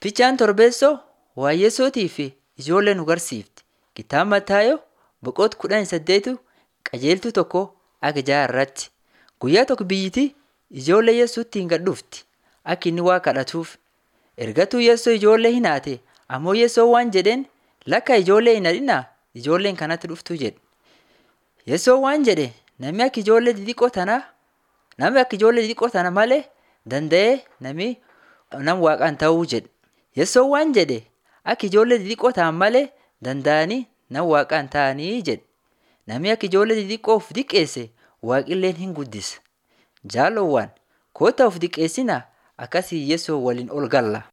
Fiichaan torbeessoo waa'ee Yesuutii fi ijoollee nu barsiifti. Kitaaba Mataayoo boqonnaa kudhanii saddeetu qajeeltuu tokko akka ja'a irratti. Guyyaa tokko biyyittii ijoollee Yesuutti hin gad dhufti akka inni waa kadhatuuf. Ergatuu Yesuus ijoollee hin haate ammoo Yesuus waan jedheen lakka ijoollee hin hadhinaa ijoolleen kanatti dhuftuu jedhe. Yesuus waan jedhe namni akka ijoollee xixiqqoo tanaa namni akka ijoollee xixiqqoo tana malee danda'ee namni nama waaqaan ta'uu jedhe. Yesuus waan jedhe akka ijoollee xixiqqoo ta'an malee danda'anii nama waaqaan ta'anii jedhe. Namni akka ijoollee xixiqqoo of diqqeesse waaqilleen hin guddisa. Jaalowwan kottaa of diqqeessinaa akkasii Yesuus waliin ol galla.